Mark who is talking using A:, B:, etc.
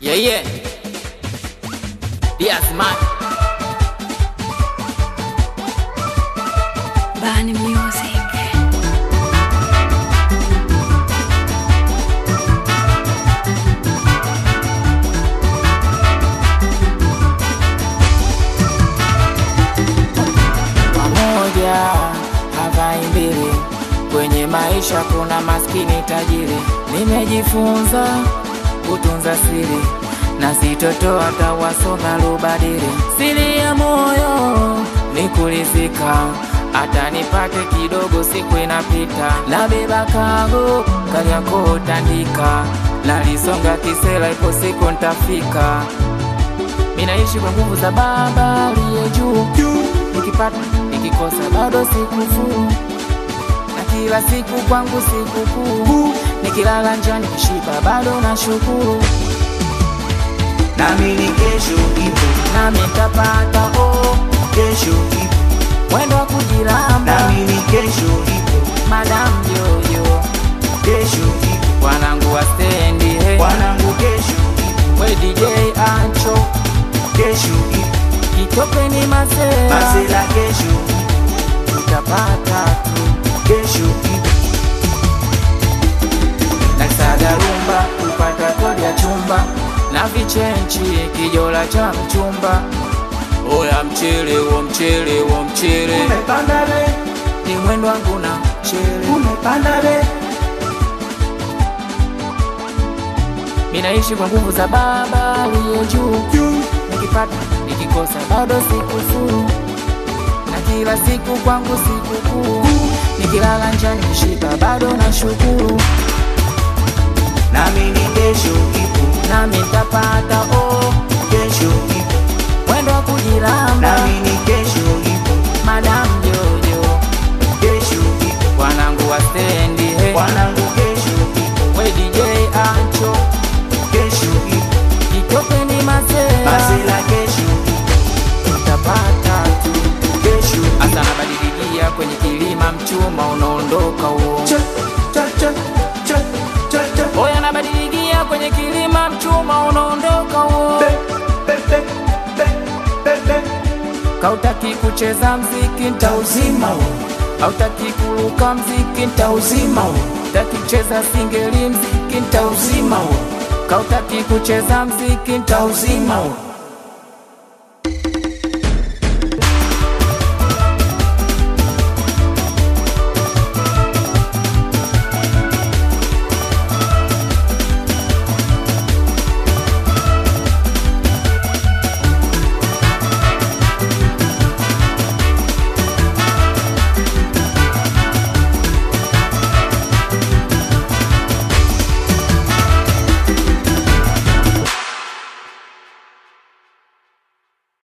A: Yeah, yeah. Diaz man.
B: Bani Music.
A: Pamoja havai mbili, kwenye maisha kuna maskini tajiri. Nimejifunza kutunza siri na sitotoa tawasonga lubadili. Siri ya moyo ni kuridhika, hata nipate kidogo, siku inapita. Nabeba kago Kariakoo tandika, nalisonga kisela, ipo siku ntafika. Minaishi kwa nguvu za Baba aliye juu, nikipata nikikosa bado sikufuru, na kila siku kwangu sikukuu, nikilala njaa nikishiba bado na shukuru,
C: nami ni kesho ipo,
A: nami nitapata oh,
C: kesho ipo,
A: mwendo wa kujiramba,
C: nami ni kesho ipo,
A: madam yoyo,
C: kesho ipo,
A: wanangu wa stendi he,
C: wanangu kesho ipo,
A: we DJ Ancho,
C: kesho ipo,
A: kitopeni masela,
C: masela kesho
A: tutapata tu
C: kesho ipo,
A: nasaga rumba kupata kodi ya chumba na vichenchi kijola cha mchumba oya mchele wo mchele wo mchele
C: umepanda be,
A: ni mwendo wangu na mchele
C: umepanda be,
A: minaishi kwa nguvu za baba aliye juu
C: juu
A: nikipata nikikosa bado sikufuru na kila siku kwangu sikukuu nikilala njaa nikishiba bado na shukuru
C: nami ni kesho ipo,
A: nami ntapata oh,
C: kesho ipo,
A: mwendo wa kujiramba
C: nami ni kesho ipo,
A: madam jojo
C: kesho ipo,
A: wanangu wa stendi he
C: wanangu kesho ipo,
A: we DJ Ancho
C: kesho ipo,
A: kitopeni masela
C: masela kesho ipo,
A: utapata tu
C: kesho ipo.
A: hasa nabadilikia kwenye kilima mchuma unaondoka huo
C: Cha, cha, cha, cha, cha, cha.
A: oya nabadilikia kwenye kilima mchuma unaondoka huo
C: Be, be, be, be, be, be.
A: kautaki kucheza mziki ntauzima huo hautaki kuruka mziki ntauzima huo taki kucheza singeli mziki ntauzima huo kautaki kucheza mziki ntauzima huo